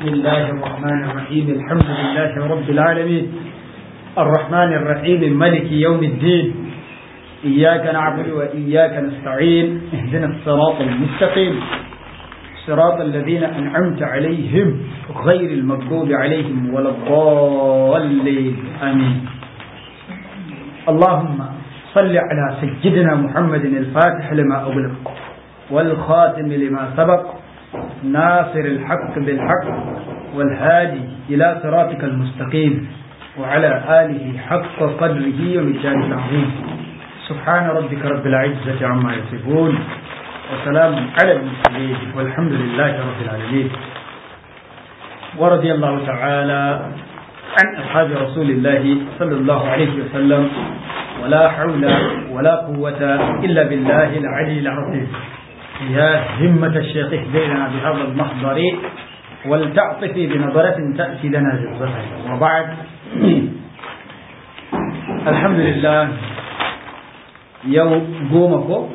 بسم الله الرحمن الرحيم الحمد لله رب العالمين الرحمن الرحيم ملك يوم الدين إياك نعبد وإياك نستعين اهدنا الصراط المستقيم صراط الذين أنعمت عليهم غير المغضوب عليهم ولا الضالين آمين اللهم صل على سيدنا محمد الفاتح لما أغلق والخاتم لما سبق ناصر الحق بالحق والهادي إلى صراطك المستقيم وعلى آله حق قدره ومجال العظيم سبحان ربك رب العزة عما يصفون وسلام على المرسلين والحمد لله رب العالمين ورضي الله تعالى عن أصحاب رسول الله صلى الله عليه وسلم ولا حول ولا قوة إلا بالله العلي العظيم يا همة الشيخ اهدينا بهذا المحضر ولتعطفي بنظرة تأتي لنا بالظهر وبعد الحمد لله يوم قومكم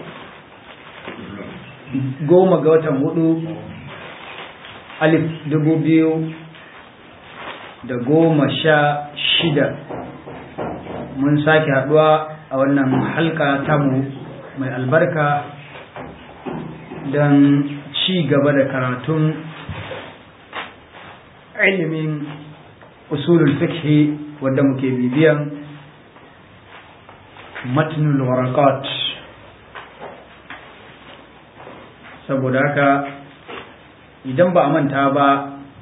goma ga watan hudu alif dubu biyu da goma sha shida mun sake haduwa a wannan halka tamu mai albarka don ci gaba da karatun ilimin usulul fikhi wadda muke bibiyan matnul warakat saboda haka idan ba a manta ba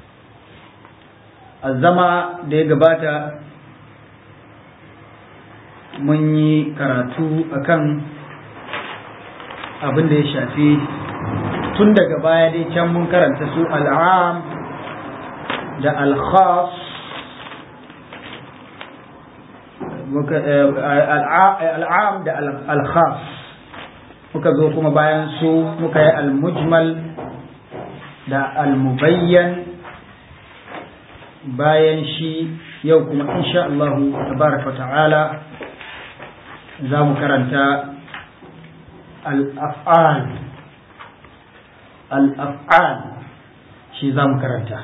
a zama da ya gabata mun yi karatu akan abin da ya shafi tun daga baya dai can mun karanta su al'am da al-khas al'am da al-khas muka zo kuma bayan su muka yi al-mujmal da al-mubayyan bayan shi yau kuma insha Allah tabaraka ta'ala za mu karanta al-af'al al-af'al shi za mu karanta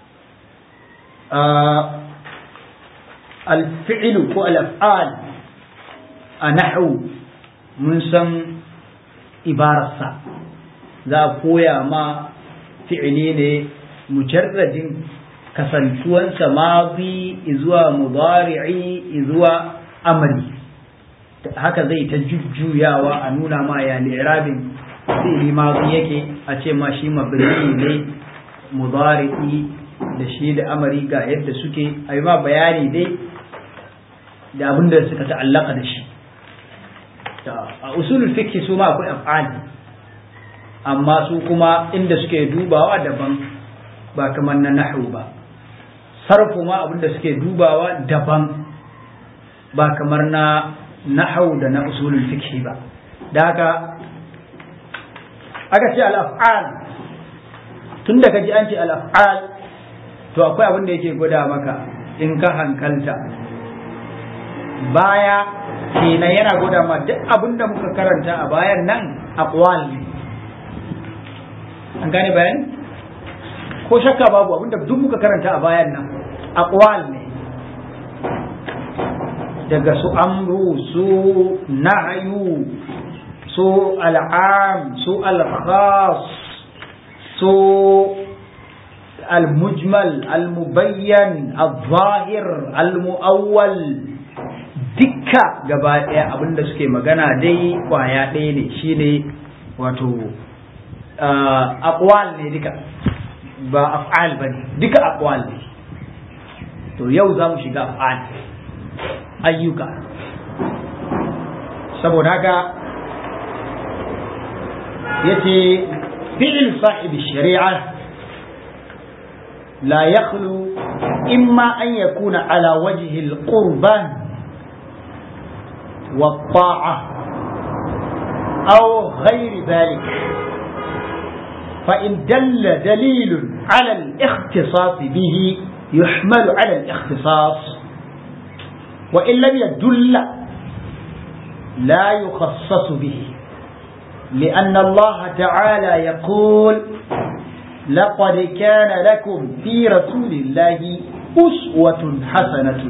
al-fi'lu ko al-af'al a nahwu mun san ibararsa za a koya ma fi'ili ne mujarradin kasantuwansa mazi zuwa mudari'i zuwa amali haka zai ta jujjuyawa a nuna ma ya li'irabin fi'ili mazi yake a ce ma shi mabni ne mudari'i da shi da amari ga yadda suke a yi ma bayani dai da abin da suka ta'allaka da shi a usulul fiqh su ma akwai af'ali amma su kuma inda suke dubawa daban ba kamar na nahwu ba sarfu ma abinda suke dubawa daban ba kamar na nahwu da na usulul fiqh ba da haka aka ce al-af'al tun da kaji an ce al-af'al to akwai abin da yake gwada maka in ka hankalta baya kenan yana gwada ma duk abin da muka karanta a bayan nan aqwal ne an gane bayan ko shakka babu abin da duk muka karanta a bayan nan aqwal ne daga su amru su nahyu su al'am su al-khas su al-mujmal al-mubayyan al-zahir al-mu'awwal dukka gaba ɗaya abinda suke magana dai kwaya ɗaya ne shine wato aqwal ne duka ba af'al ba ne duka aqwal ne to yau za mu shiga af'al ayyuka saboda haka yace fi'il sahib shari'a la yakhlu imma an yakuna ala wajhi al-qurban والطاعة أو غير ذلك فإن دل دليل على الاختصاص به يحمل على الاختصاص وإن لم يدل لا يخصص به لأن الله تعالى يقول لقد كان لكم في رسول الله أسوة حسنة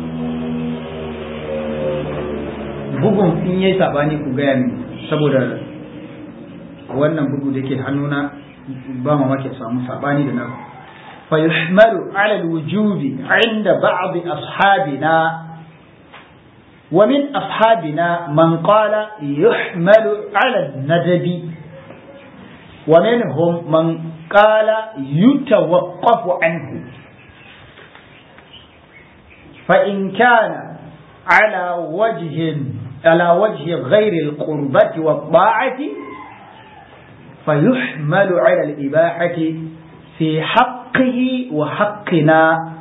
bugun in yayi sabani ku gaya min saboda wannan bugu da ke hannuna ba mamaki samu sabani da na fa yuhmalu ala alwujubi inda ba'd ashabina wa min ashabina man qala yuhmalu ala an-nadbi wa minhum man qala yutawaqqafu anhu fa in kana ala wajhin على وجه غير القربة والطاعة فيحمل على الإباحة في حقه وحقنا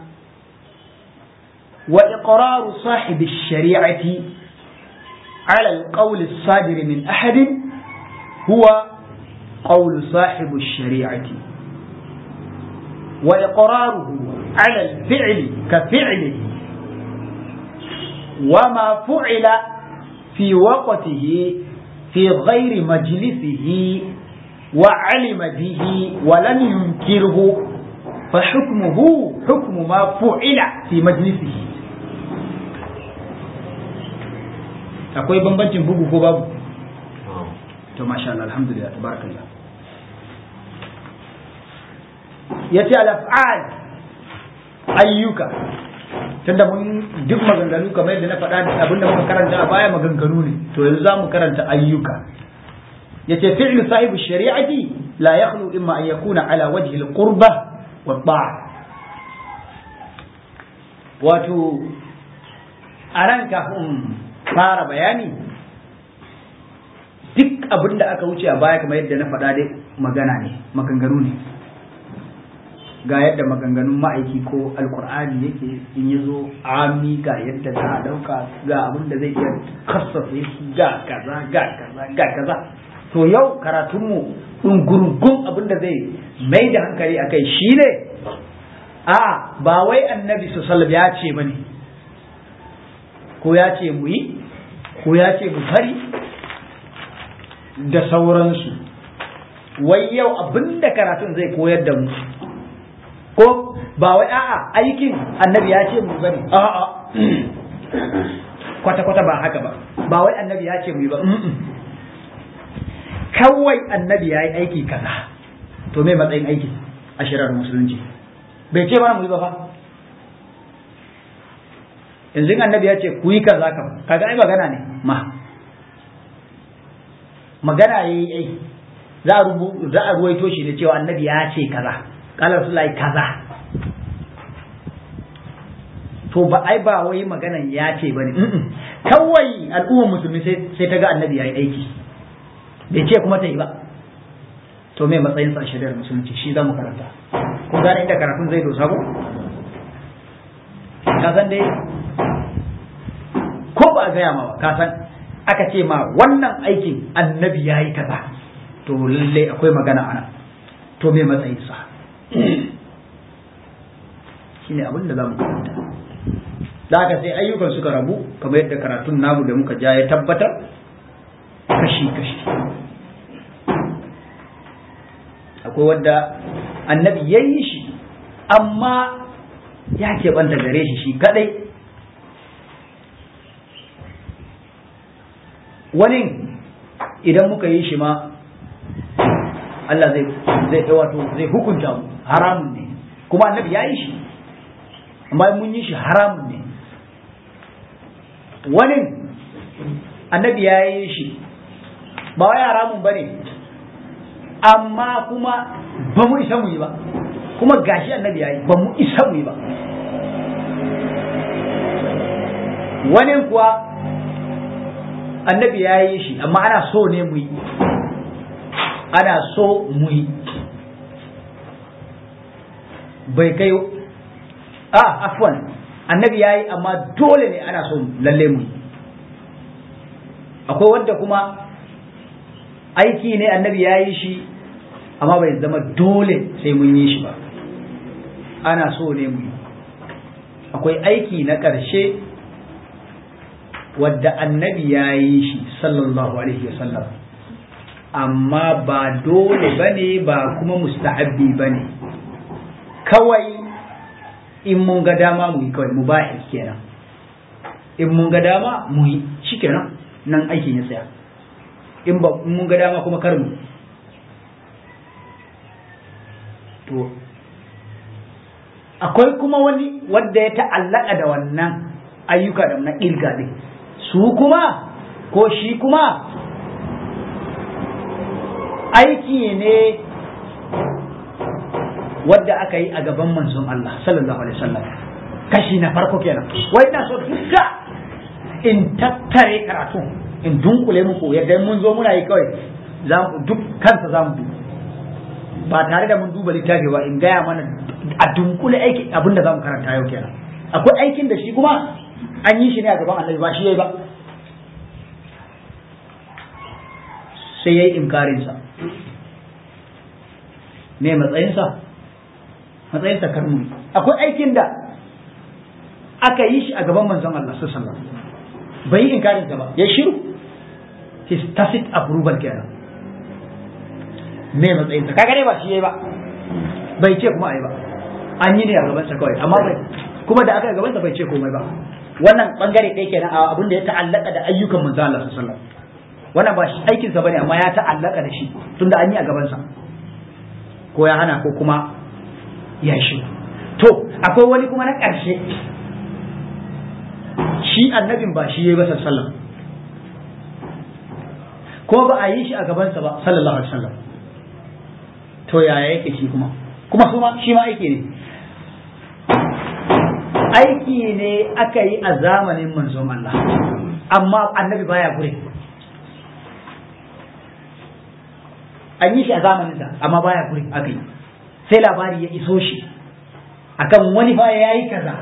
وإقرار صاحب الشريعة على القول الصادر من أحد هو قول صاحب الشريعة وإقراره على الفعل كفعله وما فعل في وقته في غير مجلسه وعلم به ولم ينكره فحكمه حكم ما فعل في مجلسه akwai bambancin bugu ko babu to masha Allah alhamdulillah tabarakallah yace al-af'al ayyuka tunda mun duk maganganu kamar yadda na faɗa abinda muka karanta a baya maganganu ne to yanzu za mu karanta ayyuka yace fi'lu sahibu shari'ati la yakhlu imma an yakuna ala wajhi al-qurba wa ta'a wato a ran kafin fara bayani duk abin da aka wuce a baya kamar yadda na faɗa dai magana ne maganganu ne ga yadda maganganun ma'aiki ko alkur'ani yake in ya zo ami ga yadda za a ɗauka ga abin da zai iya kasafe shi ga kaza ga kaza ga kaza to yau karatunmu ɗungurungun abin da zai mai da hankali a kai shi ne a ba wai annabi su ya ce ba ne ko ya ce mu yi ko ya ce mu fari da sauransu wai yau abin da karatun zai koyar da mu ko ba wai a'a aikin annabi ya ce mu bane a'a kwata kwata ba haka ba ba wai annabi ya ce mu yi ba kawai annabi ya yi aiki kaza to me matsayin aiki a shirar musulunci bai ce mana mu yi ba fa yanzu annabi ya ce ku yi kaza kam kaga ai magana ne ma magana yayi ai za a rubu za a ruwaito shi da cewa annabi ya ce kaza kala rasulullahi kaza to ba ai ba wai maganan ya ce bane kawai al'ummar musulmi sai ta ga annabi ya yi aiki bai ce kuma ta yi ba to me matsayin sa shari'ar musulunci shi zamu karanta ko gane inda karatun zai dosa ko ka san dai ko ba a gaya ma ba ka san aka ce ma wannan aikin annabi ya yi kaza to lallai akwai magana ana to me matsayin sa shine abin da za mu karanta da haka sai ayyukan suka rabu kamar yadda karatun namu da muka ja ya tabbatar kashi-kashi akwai wadda annabi ya yi shi amma ya keɓanta gare shi shi kadai wani idan muka yi shi ma Allah zai zai wato zai hukunta mu haramun ne kuma annabi ya yi shi amma mun yi shi haramun ne wani annabi ya yi shi ba wai haramun ba ne amma kuma ba mu isa mu yi ba kuma gashi annabi ya yi ba mu isa mu yi ba wani kuwa annabi ya yi shi amma ana so ne mu yi ana so mu yi bai kai a afwan annabi ya yi amma dole ne ana so lalle mu yi akwai wanda kuma aiki ne annabi ya yi shi amma bai zama dole sai mun yi shi ba ana so ne mu yi akwai aiki na ƙarshe wadda annabi ya yi shi sallallahu alaihi wasallam amma ba dole bane ba kuma mustahabbi bane kawai in mun ga dama mu yi kawai mu ba kenan in mun ga dama mu yi shikenan nan aikin ya tsaya in ba in mun ga dama kuma kar mu to akwai kuma wani wanda ya ta'allaka da wannan ayyuka da na ƙirga ɗin su kuma ko shi kuma aiki ne wadda aka yi a gaban manzon Allah sallallahu alaihi wasallam kashi na farko kenan wai na so duka in tattare karatu in dunkule muku yadda mun zo muna yi kawai za mu duk kansa za mu ba tare da mun duba littafi ba in gaya mana a dunkule aiki abinda za mu karanta yau kenan akwai aikin da shi kuma an yi shi ne a gaban annabi ba shi yayi ba sai yayi inkarinsa me matsayinsa matsayinsa karmu akwai aikin da aka yi shi a gaban manzon Allah sallallahu alaihi wasallam bai yi inkarinsa ba ya shiru his tacit approval kenan me matsayinsa kaga dai ba shi yayi ba bai ce kuma ai ba an yi ne a gabansa kawai amma bai kuma da aka yi gabansa bai ce komai ba wannan bangare ɗaya kenan a abin da ya ta'allaka da ayyukan manzo Allah sallallahu alaihi wasallam wannan ba shi aikin sa bane amma ya ta'allaka da shi tunda an yi a gabansa ko ya hana ko kuma ya shi to akwai wani kuma na ƙarshe shi annabin ba shi yayi ba sallallahu alaihi wasallam ko ba a yi shi a gabansa ba sallallahu alaihi wasallam to yaya yake shi kuma kuma su ma shi ma aiki ne aiki ne aka yi a zamanin manzon Allah amma annabi baya gure an yi shi a zamaninsa amma baya gure aka yi sai labari ya iso shi akan wani fa ya yi kaza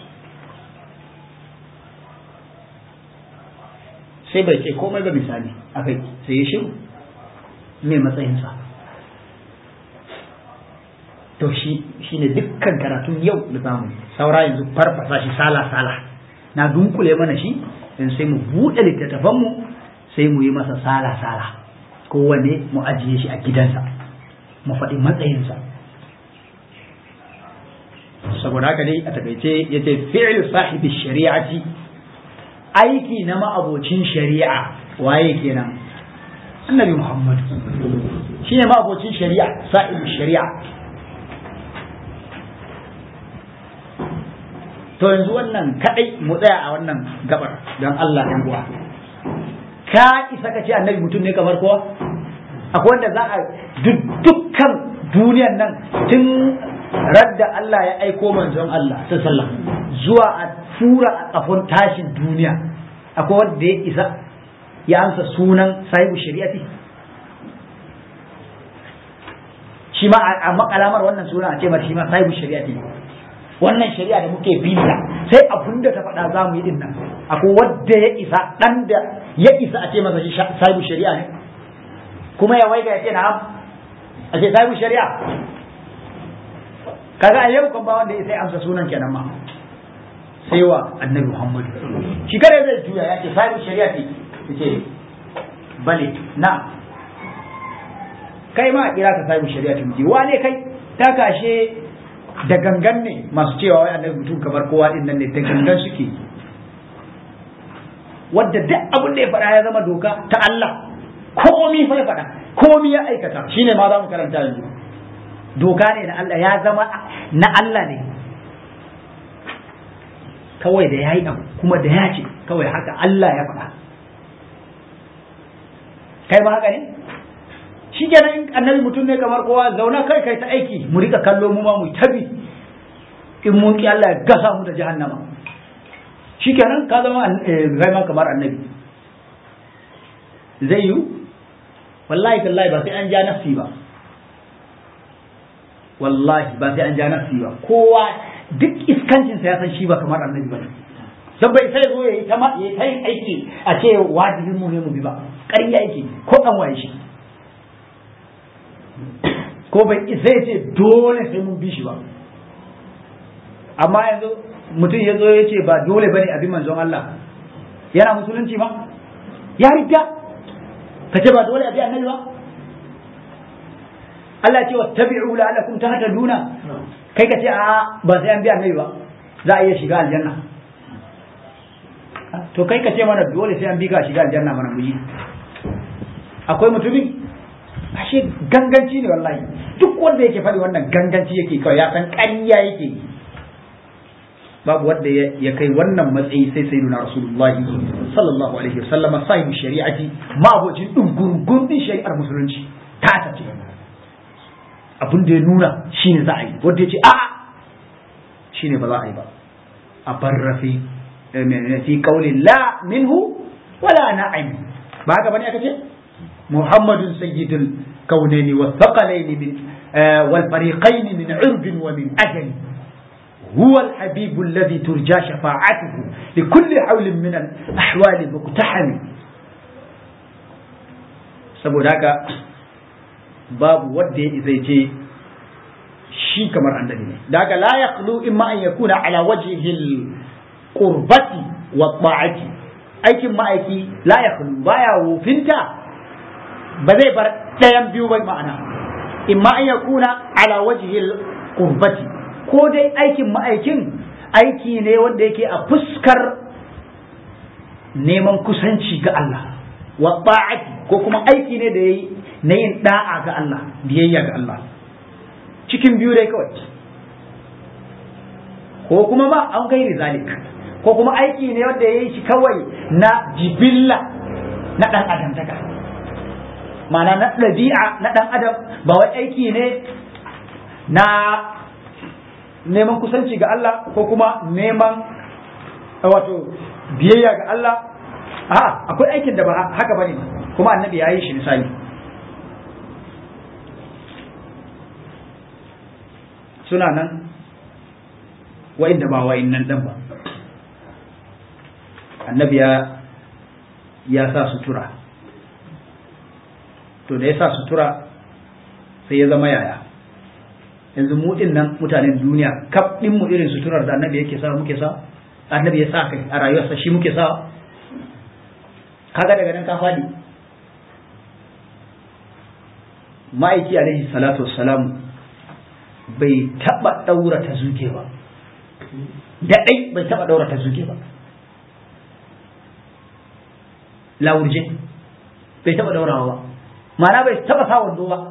sai bai ce komai ba misali akai sai ya shiru me matsayinsa to shi shine dukkan karatun yau da zamu saura yanzu farfasa shi sala sala na dunkule mana shi dan sai mu buɗe littattafan mu sai mu yi masa sala sala kowanne mu ajiye shi a gidansa mu faɗi matsayinsa saboda haka dai a takaice yace fi'l sahibi shari'ati aiki na ma'abocin shari'a waye kenan annabi muhammad shine ma'abocin shari'a sahibi shari'a to yanzu wannan kadai mu tsaya a wannan gabar don Allah ɗan uwa ka isa ka ce annabi mutum ne kamar kowa akwai wanda za a dukkan duniyan nan tun radda Allah ya aiko manzon Allah sallallahu zuwa a fura a kafin tashin duniya akwai wanda ya isa ya amsa sunan sahibu shari'ati shi ma a makalamar wannan sunan a ce mata shi ma sahibu shari'ati wannan shari'a da muke binta sai abun da ta faɗa za mu yi din nan akwai wadda ya isa ɗan da ya isa a ce masa shi sahibu shari'a ne kuma ya waiga ya ce na'am a ce sahibu shari'a kaga a yau kan ba wanda ya sai amsa sunan kenan ma sai wa annabi muhammadu shi kare zai juya ya ce sahibu shari'a ce ya ce bale na kai ma a kira ka sahibu shari'a ce wane kai ta kashe da gangan ne masu cewa wai annabi mutum kamar kowa din nan ne da gangan suke wadda duk abin da ya faɗa ya zama doka ta Allah komi fa ya faɗa komi ya aikata shine ma za mu karanta yanzu doka ne na Allah ya zama na Allah ne kawai da yayi abu kuma da ya ce kawai haka Allah ya faɗa kai ma haka ne shi kenan annabi mutum ne kamar kowa zauna kai kai ta aiki mu rika kallo mu ma mu tabi in mun ki Allah ya gasa mu da jahannama shi kenan ka zama kai ma kamar annabi zai yi wallahi tallahi ba sai an ja nafsi ba wallahi ba sai an ja nafsi ba kowa duk iskancin sa ya san shi ba kamar annabi ba dan bai sai zo yayi ta yayi ta yin aiki a ce wajibin mu ne mu bi ba ƙarya yake ko an waye shi ko bai isa ya ce dole sai mun bi shi ba amma yanzu mutum ya zo ya ce ba dole bane abin manzon Allah yana musulunci ba ya rida ka ce ba dole abi annabi ba Allah ce wattabi'u la'allakum tahtaduna kai ka ce a ba sai an bi annabi ba za a iya shiga aljanna to kai ka ce mana dole sai an bi ka shiga aljanna mana mu yi akwai mutumin ashe ganganci ne wallahi duk wanda yake faɗi wannan ganganci yake kawai ya san ƙarya yake yi babu wanda ya kai wannan matsayi sai sai nuna rasulullahi sallallahu alaihi wasallam sahibi shari'ati ma abocin dungurgun din shari'ar musulunci ta ta ce abin da ya nuna shine za a yi wanda ya ce a shine ba za a yi ba a barrafi fi qawli la minhu wala na'im ba haka bane aka ce muhammadun sayyidul kaunaini wa thaqalaini min wal fariqaini min urbin wa min ajali هو الحبيب الذي ترجى شفاعته لكل حول من الأحوال مقتحم saboda haka babu wadda ya zai je shi kamar annabi ne da haka la yaqlu imma an yakuna ala wajhi qurbati wa ta'ati aikin ma'aiki la yaqlu baya wufinta ba zai bar ɗayan biyu ba ma'ana imma an yakuna ala wajhi qurbati ko dai aikin ma'aikin aiki ne wanda yake a fuskar neman kusanci ga Allah wa ta'ati ko kuma aiki ne da yayi na yin da'a ga Allah biyayya ga Allah cikin biyu dai kawai ko kuma ma an gairi zalik ko kuma aiki ne wanda yayi shi kawai na jibilla na dan adam daga ma'ana na ɗabi'a na dan adam ba wai aiki ne na neman kusanci ga Allah ko kuma neman wato biyayya ga Allah a akwai aikin da ba haka bane kuma annabi ya yi shi misali suna nan wa'inda ba wa'in nan ɗan ba annabi ya ya sa sutura to da ya sa sutura sai ya zama yaya yanzu mu din nan mutanen duniya kaf din mu irin suturar da annabi yake sa muke sa annabi ya sa kai a rayuwarsa shi muke sa kaga daga nan ka fadi ma'aiki alaihi salatu wassalam bai taba daura ta zuke ba da dai bai taba daura ta zuke ba lawurje bai taba daurawa ba ma'ana bai taba sa wando ba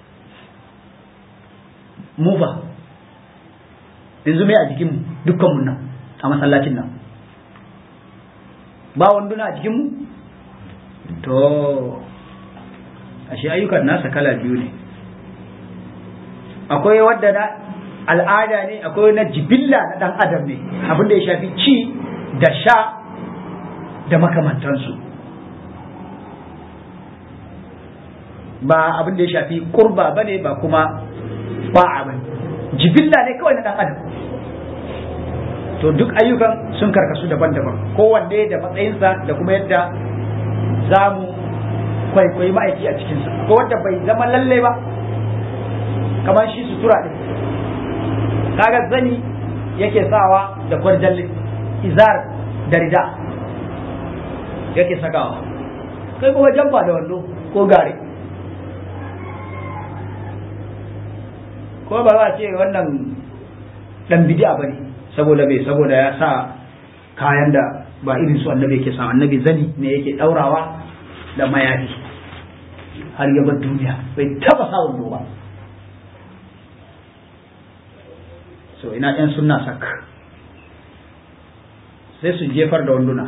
mu ba yanzu mai a jikinmu dukkanmu nan a masallacin nan ba wanduna a jikinmu to ashe ayyukan nasa kala biyu ne akwai wadda na al'ada ne akwai na jibilla na dan adam ne abinda ya shafi ci da sha da makamantansu ba abinda ya shafi kurba bane ba kuma ba'a bane jibilla ne kawai na dan adam to duk ayyukan sun karkasu daban-daban kowanne da matsayinsa da kuma yadda za mu kwaikwayi ma'aiki a cikinsa ko wanda bai zama lalle ba kamar shi sutura ɗin kaga zani yake sawa da kwarjalle izar da rida yake sakawa kai kuma jamfa da wando ko gare ko ba za a ce wannan dan bidi'a bane saboda bai saboda ya sa kayan da ba irin su annabi yake sa annabi zani ne yake daurawa da mayafi har ya bar duniya bai taba sa wando ba so ina yan sunna sak sai su jefar da wanduna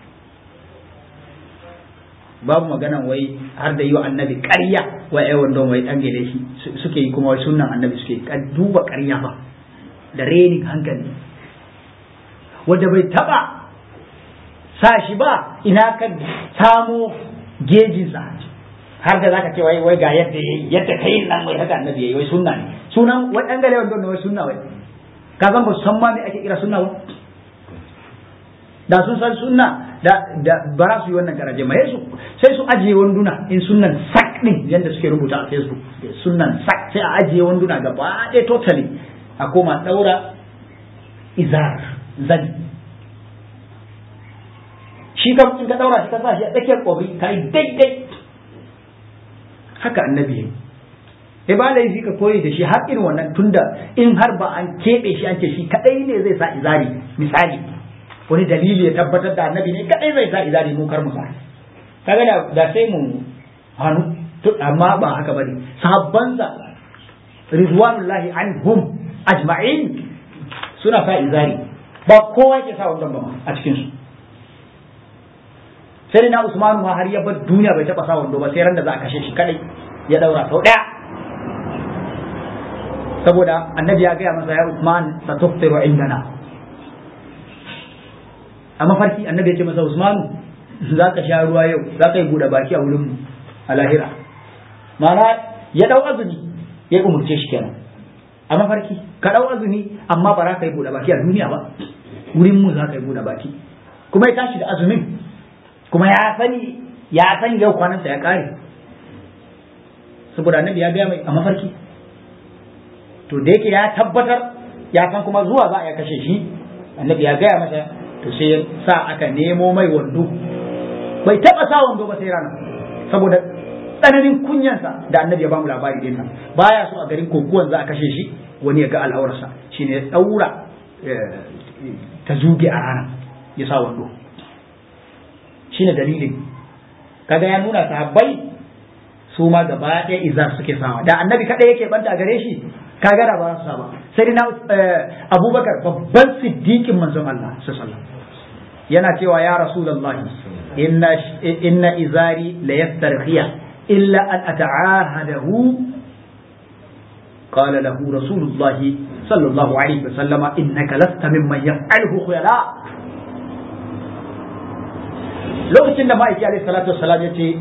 babu maganan wai har da yi wa annabi ƙarya wa ai wandon wai dan gele shi suke yi kuma wai sunnan annabi suke duba ƙarya ba da renin hankali wanda bai taba sa shi ba ina ka samo gejinsa har da zaka ce wai wai ga yadda yayi yadda kai nan wai haka annabi yayi wai sunna ne sunan wai dan gale wandon wai sunna wai ka san ba su san ma me ake kira sunna ba da sun san sunna da da ba su yi wannan garaje ma su sai su ajiye wanduna in sunnan sak din yanda suke rubuta a facebook sunnan sak sai a ajiye wanduna gaba ɗaya totally a koma daura izar zani shi kam in ka daura shi ka sa shi a tsakiyar kwabri ka yi daidai haka annabi yayi e ba laifi ka koyi da shi har irin wannan tunda in har ba an keɓe shi an ce shi kadai ne zai sa izari misali wani dalili ya tabbatar da annabi ne kadai zai sa izari mu kar mu sa kaga da da sai mu hannu amma ba haka bane sahabbansa ridwanullahi anhum ajma'in suna sa izari ba kowa yake sa wannan ba a cikin su sai na Usman ma har ya bar duniya bai taba sa wando ba sai ran da za a kashe shi kadai ya daura sau daya saboda annabi ya gaya masa ya Usman sa tuftiru indana a mafarki annabi ya ce masa Usman za ka sha ruwa yau za ka yi buɗe baki a wurin mu a lahira ma'ana ya dau azumi ya umurce shi kenan a mafarki ka dau azumi amma ba za ka yi buɗe baki a duniya ba wurin mu za ka yi buɗe baki kuma ya tashi da azumin kuma ya sani ya sani yau kwanansa ya kare saboda annabi ya gaya mai a mafarki to da yake ya tabbatar ya san kuma zuwa za a ya kashe shi annabi ya gaya masa to sai ya sa aka nemo mai wando bai taba sa wando ba sai rana saboda tsananin kunyansa da annabi ya bamu labari dinsa baya so a garin kokuwan za a kashe shi wani ya ga al'aurarsa shine ya daura ta zuge a rana ya sa wando shine dalilin kaga ya nuna sahabbai su ma gaba ɗaya izar suke sawa da annabi kaɗai yake banta gare shi kaga da ba su ba sai na abubakar babban siddiqin manzon Allah sallallahu yana cewa ya rasulullahi inna inna izari la yastarhiya illa an ata'ahadahu قال له رسول الله صلى الله عليه وسلم إنك لست ممن يفعله خيلاء lokacin da ma'aiki alaihi salatu wassalam ya ce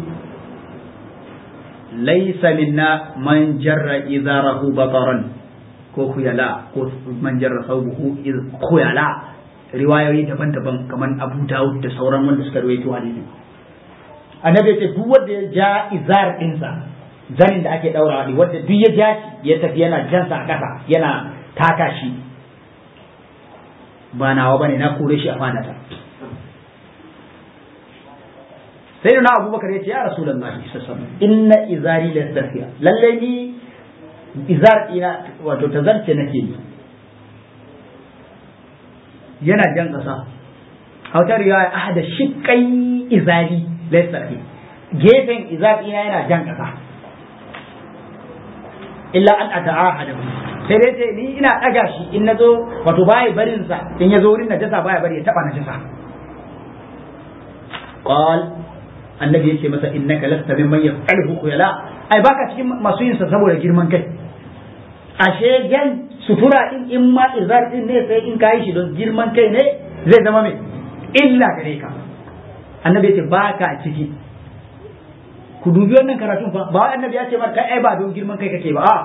laisa minna man jarra izarahu bataran ko khuyala ko man jarra thawbuhu iz khuyala riwayoyi daban-daban kamar Abu Dawud da sauran wanda suka rawaito hadisi annabi ya ce duk wanda ya ja izar dinsa zanin da ake daurawa ne wanda duk ya ja shi ya tafi yana jansa a kasa yana taka shi ba nawa bane na kore shi a fadata sai da na abubakar ya ce ya rasu lallahi sassan inna izari da tafiya lallai ni izar ina wato ta zance nake yi yana jan ƙasa hautar riwaya ahada shiƙai izari laisarfi gefen izar ina yana jan ƙasa illa an ata'ahada sai dai sai ni ina ɗaga shi in na zo wato baya barinsa in ya zo wurin najasa baya bari ya taɓa najasa qal annabi yake masa innaka lasta mimman yaf'aluhu khuyala ai baka cikin masu yin sa saboda girman kai ashe gan sutura din in ma izar din ne sai in kai shi don girman kai ne zai zama mai illa gare ka annabi yace baka ciki ku dubi wannan karatun fa ba annabi ya ce mar kai ai ba don girman kai kake ba a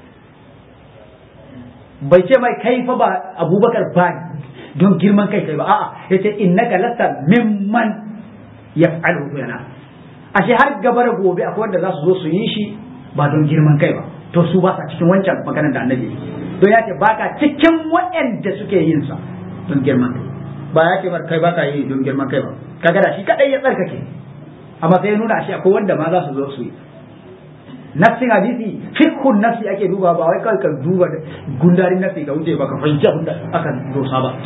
bai ce mai kai fa ba abubakar ba don girman kai kai ba a'a yace innaka lasta mimman yaf'alu yana ashe har gaba da gobe akwai wanda za su zo su yi shi ba don girman kai ba to su ba sa cikin wancan maganar da annabi don ya ce baka cikin waɗanda suke yin sa don girman kai ba ya ce mar kai baka yi don girman kai ba kaga da shi kadai ya tsarkake amma sai ya nuna ashe akwai wanda ma za su zo su yi nafsin hadisi fikhun nafsi ake duba ba wai kawai ka duba gundarin nafsi ka wuce ba ka fahimci abin da aka dosa ba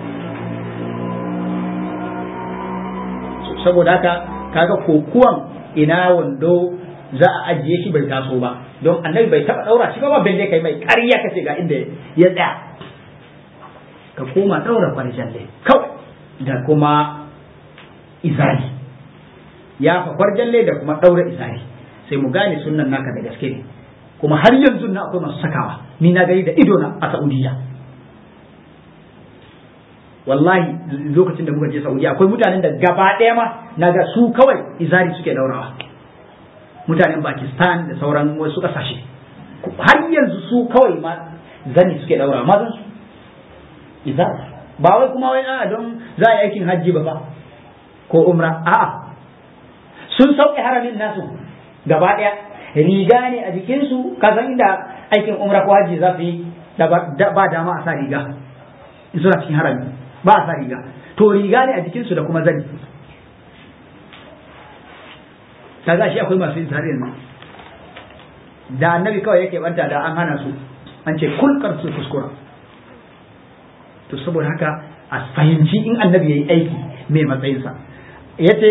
saboda haka kaga kokuwan ina wando za a ajiye shi bai taso ba don annabi bai taba daura shi ba balle kai mai ƙarya kace ga inda ya tsaya ka koma daura kwarjalle kawai da kuma izari ya fa kwarjalle da kuma daura izari sai mu gane sunnan naka da gaske ne kuma har yanzu na akwai masu sakawa ni na gani da ido na a Saudiya wallahi lokacin da muka je Saudiya akwai mutanen da gaba ɗaya ma naga su kawai izari suke daurawa mutanen Pakistan da sauran wasu ƙasashe har yanzu su kawai ma zani suke daurawa mazan su izari ba wai kuma wai a don za a yi aikin hajji ba ba ko umra a'a sun sauke haramin nasu gaba ɗaya riga ne a jikinsu ka san inda aikin umra ko hajji za su yi da ba dama a sa riga in suna cikin harami ba a sa riga to riga ne a jikinsu da kuma zani kaga shi akwai masu yin tare yanzu da annabi kawai yake banta da an hana su an ce kulkar su kuskura to saboda haka a fahimci in annabi yayi aiki mai matsayinsa yace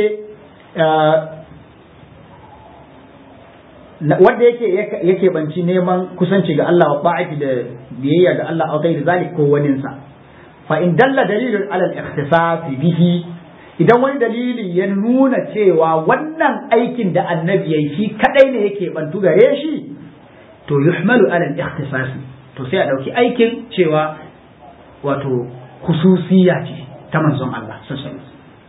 wanda yake yake banci neman kusanci ga Allah wa ba'ati da biyayya ga Allah a gairi zalik ko waninsa fa in dalla dalilun ala al-ikhtisas bihi idan wani dalili ya nuna cewa wannan aikin da annabi yayi shi kadai ne yake bantu gare shi to yuhmalu ala al-ikhtisas to sai a dauki aikin cewa wato khususiyya ce ta manzon Allah sallallahu alaihi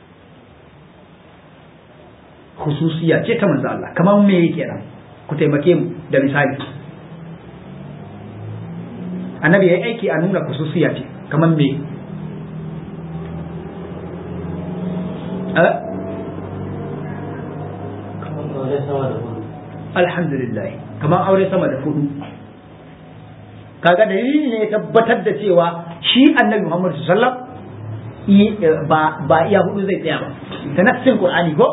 khususiyya ce ta manzon Allah kamar me yake nan ku taimake mu da misali annabi yayi aiki a nuna khususiyya ce kamar me alhamdulillah kamar aure sama da hudu kaga dalili ne ya tabbatar da cewa shi annabi Muhammad sallallahu ba ba iya hudu zai tsaya ba da nassin qur'ani ko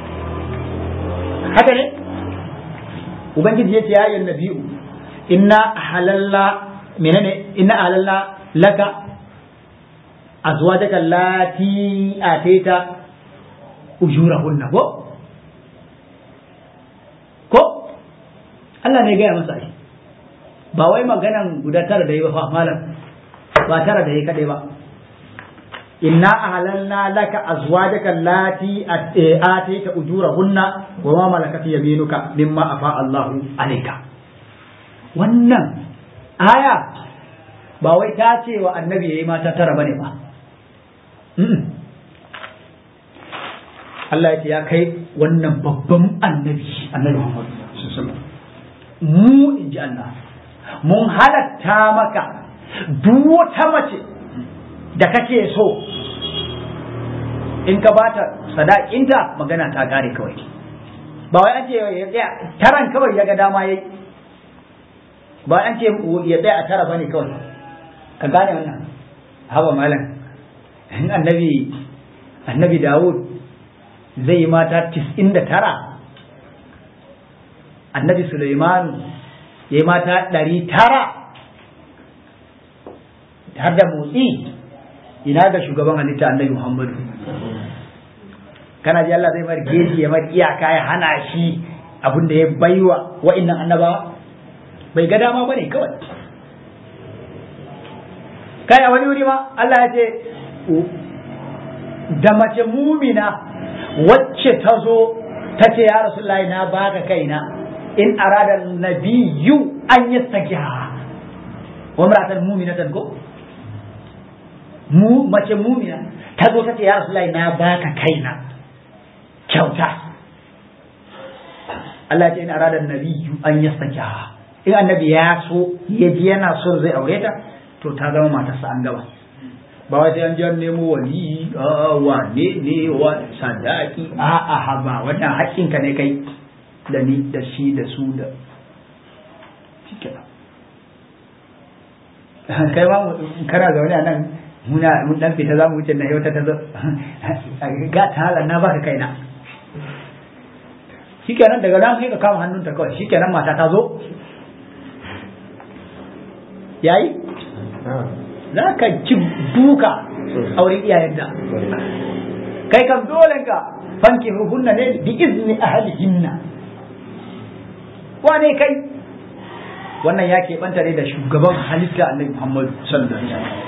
haka ne ubangiji yace ya ayyuhan nabiyyu inna halalla menene inna halalla laka azwajaka allati atayta ujurahunna ko ko Allah ne gaya masa ai ba wai maganan guda tara da yi ba fa malam ba tara da yi kadai ba inna ahlalna laka azwajaka allati atayta ujurahunna wa ma malakat yaminuka mimma afa Allahu alayka wannan aya ba wai ta ce wa annabi yayi mata tara bane ba Allah ya ce ya kai wannan babban annabi annabi Muhammad mu in ji Allah mun halatta maka duk wata mace da kake so in ka bata sadakinta magana ta kare kawai ba wai an ce ya tsaya taran kawai ya ga dama yayi ba an ce ya tsaya a tara bane kawai ka gane wannan haba malam annabi annabi Dawud zai yi mata tis'in da tara annabi Suleimanu ya yi mata ɗari tara har da motsi ina ga shugaban halitta annabi Muhammadu kana ji Allah zai mar geji ya mar iyaka ya hana shi abin da ya baiwa wa'innan annabawa bai ga dama bane kawai kai a wani wuri ma Allah ya ce da mace mumina wacce ta zo ta ce ya rasulullahi na baka kaina in arada nabiyyu an yastakiha wa mar'atan mu'minatan ko mu mace mumina ta zo ta ce ya rasulullahi na baka kaina kyauta Allah ce in arada nabiyyu an yastakiha in annabi ya so ya ji yana so zai aure ta to ta zama matarsa an gaba ba wai sai an ji an nemo wali wane ne wa sadaki a a haba wannan haƙƙinka ne kai da ni da shi da su da shike kai ma kana zaune a nan muna mun dan fita za mu wuce na yau ta zo ga ta halar na baka kaina shikenan daga nan sai ka kama hannunta kawai shikenan mata ta zo yayi za ka ci duka a wurin iyayen da kai kam dole ka fanki hunna ne bi izni ahlihinna wane kai wannan ya keɓanta ne da shugaban halitta annabi Muhammadu sallallahu alaihi wasallam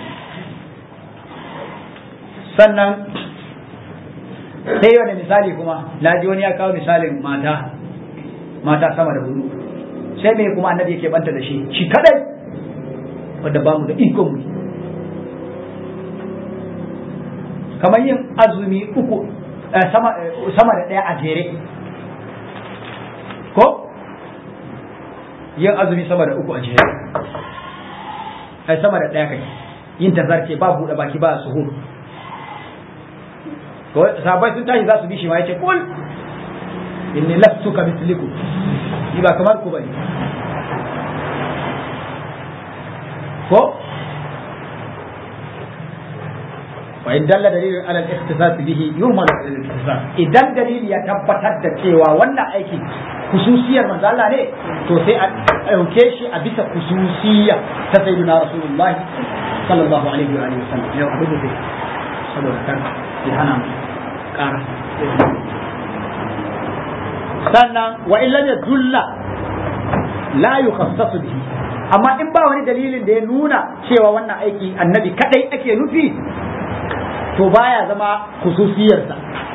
sannan sai wani misali kuma na ji wani ya kawo misalin mata mata sama da hudu sai me kuma annabi yake banta da shi shi kadai wanda ba mu da ikon mu kamar yin azumi uku sama da ɗaya a jere ko yin azumi sama da uku a jere ai sama da ɗaya kai yin tazarce ba buɗe baki ba suhur sabai sun tashi za su bi shi ma yace kul inni lastu ka misliku ni ba kamar ku bane ko wa in dalla dalilin ala al-ikhtisas bihi yuhmalu ala al-ikhtisas idan dalili ya tabbatar da cewa wannan aiki kususiyar manzo Allah ne to sai a ɗauke shi a bisa kususiya ta sayyidina rasulullahi sallallahu alaihi wa alihi wasallam yau abu da saboda kar ya hana ƙara sannan wa illa ya dulla la yukhassasu bihi amma in ba wani dalilin da ya nuna cewa wannan aiki annabi kadai ake nufi to baya zama khususiyarsa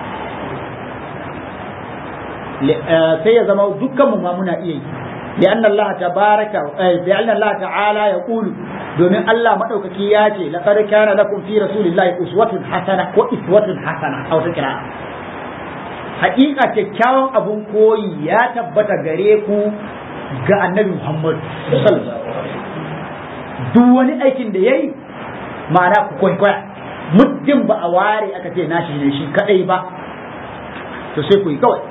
sai ya zama dukkan mu ma muna iya yi لأن الله تبارك لأن الله تعالى يقول domin Allah madaukaki ya ce laqad kana lakum fi rasulillahi uswatun hasana ko iswatun hasana a wata kira haƙiƙa kyakkyawan abun koyi ya tabbata gare ku ga annabi Muhammad duk wani aikin da yayi ma'ana ku kwaikwaya muddin ba a ware aka ce nashi ne shi kadai ba to sai ku yi kawai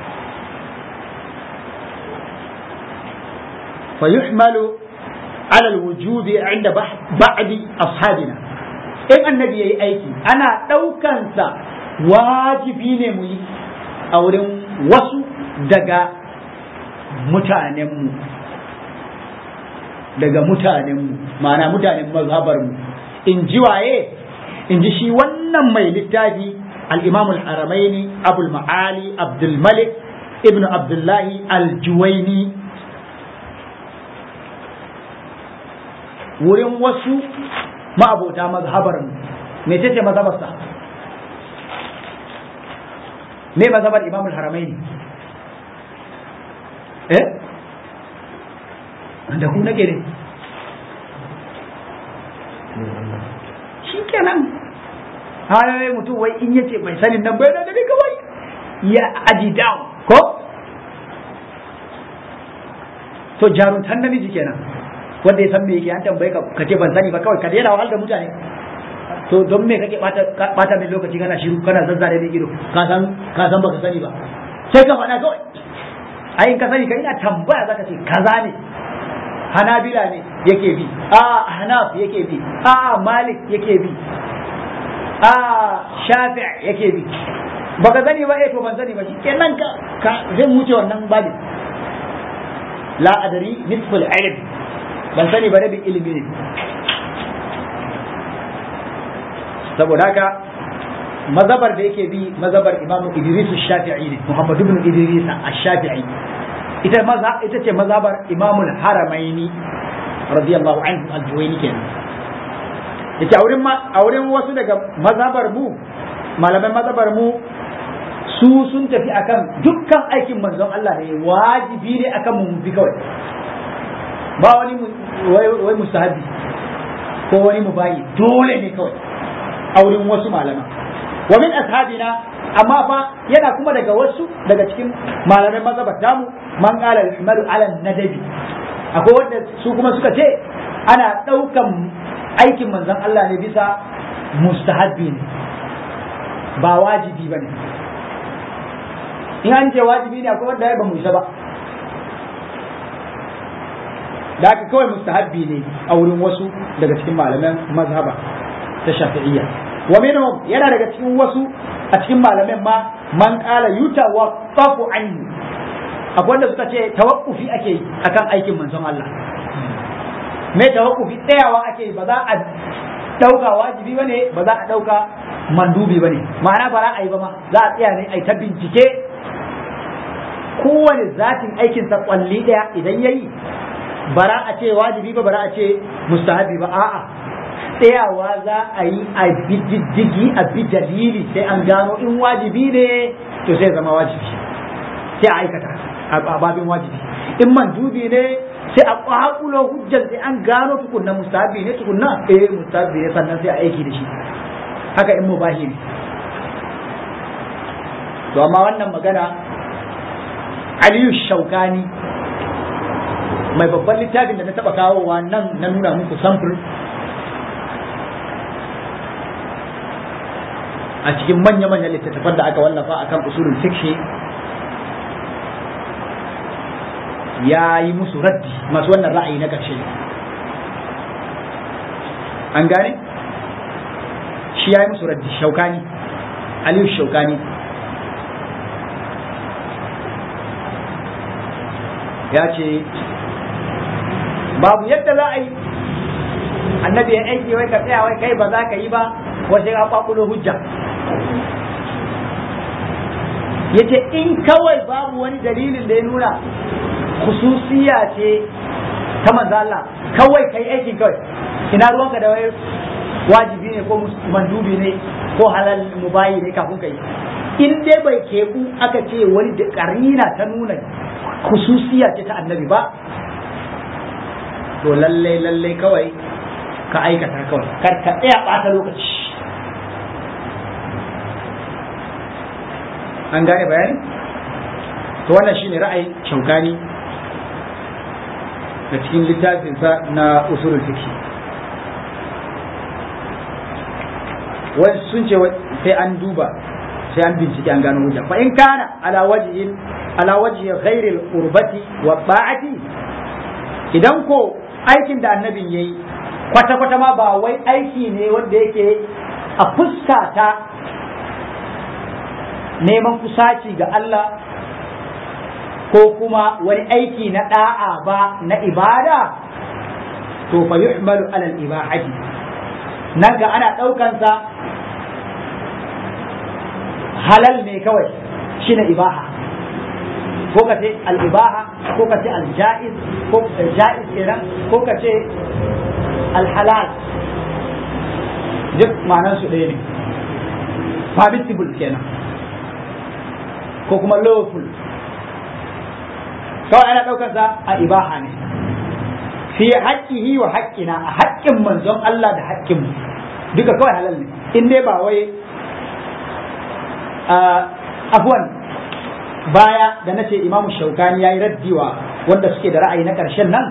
فيحمل على الوجوب عند بعض أصحابنا in annabi ya yi aiki ana ɗaukansa wajibi ne mu yi a wurin wasu daga mutanenmu daga mutanenmu ma'ana mutanen mazhabarmu in ji waye in ji shi wannan mai littafi al-imam al-haramaini abul ma'ali abdul malik ibnu abdullahi al-juwaini wurin wasu ma'abota mazhabar mu me ce mazhabarsa me mazhabar imam al-haramain eh da ku nake ne shi kenan hayoyi mutum wai in yace mai sanin nan bai da kawai ya aji down ko to jaruntan namiji kenan wanda ya san me yake an tambaye ka ka ce ban sani ba kawai ka daina wahal da mutane to don me kake bata bata min lokaci kana shiru kana zazzare min ido ka san ka san baka sani ba sai ka faɗa kawai ai in ka sani ka ina tambaya zaka ce kaza ne hanabila ne yake bi a hanaf yake bi a malik yake bi a shafi' yake bi baka sani ba eh to ban sani ba shi kenan ka ka zai wuce wannan babi la adari nisful ilm ban sani ba rabin ilimi ne saboda haka mazabar da yake bi mazabar imamu idris shafi'i ne muhammad ibn idris ash-shafi'i ita maza ita ce mazabar imamu haramaini radiyallahu anhu al-juwayni kenan yace a wurin a wurin wasu daga mazabar mu malaman mazabar mu su sun tafi akan dukkan aikin manzon Allah ne wajibi ne akan mu bi kawai ba wani wai mustahabi ko wani mubayi dole ne kawai a wurin wasu malama wa min ashabina amma fa yana kuma daga wasu daga cikin malamai mazhabata mu man qala al-himalu ala nadabi akwai wanda su kuma suka ce ana daukan aikin manzon Allah ne bisa mustahabbi ne ba wajibi bane in an ce wajibi ne akwai wanda ya ba mu isa ba da haka kawai mustahabbi ne a wurin wasu daga cikin malaman mazhaba ta shafi'iyya wa minhum yana daga cikin wasu a cikin malaman ma man qala yutawaqqafu anhu akwai wanda suka ce tawaqqufi ake yi akan aikin manzon Allah me tawaqqufi tsayawa ake yi ba za a dauka wajibi bane ba za a dauka mandubi bane ma'ana ba za a yi ba ma za a tsaya ne a ta bincike kowane zatin aikinsa kwalli daya idan yayi bara a ce wajibi ba bara a ce mustahabi ba a'a tsayawa za a yi a bi diddigi a bi dalili sai an gano in wajibi ne to sai zama wajibi sai a aikata a babin wajibi in mandubi ne sai a kwakulo hujjar sai an gano tukunna mustahabi ne tukunna eh mustahabi ne sannan sai a aiki da shi haka in mubahi ne to amma wannan magana Aliyu Shaukani mai babban littafin da na taba kawowa nan na nuna muku samfur a cikin manya-manyan littattafan da aka wallafa akan usulul fiqh ya yi musu raddi masu wannan ra'ayi na ƙarshe an gane shi ya yi musu raddi shaukani aliyu shaukani ya ce babu yadda za a yi annabi ya aiki wai ka tsaya wai kai ba za ka yi ba wasu ya kwakulo hujja yace in kawai babu wani dalilin da ya nuna khususiya ce ta manzo Allah kawai kai aikin kawai ina ruwanka da wai wajibi ne ko mandubi ne ko halal mubayi ne kafin kai in dai bai keɓu aka ce wani da karina ta nuna khususiya ce ta annabi ba to lalle lalle kawai ka aikata kawai kar ka tsaya ɓata lokaci an gane bayani to wannan shine ra'ayin shaukani da cikin littafinsa na usulul fiqh wai sun ce sai an duba sai an bincike an gano hujja fa in kana ala wajhin ala wajhi ghairi al-qurbati wa ba'ati idan ko aikin da annabin yayi kwata kwata ma ba wai aiki ne wanda yake a fuska ta neman kusaci ga Allah ko kuma wani aiki na da'a ba na ibada to fa yuhmalu ala al-ibahati nan ga ana ɗaukansa halal ne kawai shine ibaha ko ka ce al-ibaha ko ka ce al-ja'iz ko ja'iz kenan ko ka ce al-halal duk ma'anar su ɗaya ne permissible kenan ko kuma lawful kawai ana ɗaukansa a ibaha ne fi haƙƙihi wa haƙƙina a haƙƙin manzon Allah da haƙƙin mu duka kawai halal ne in dai ba wai afwan baya da nace imamu shaukani yayi raddiwa wanda suke da ra'ayi na ƙarshen nan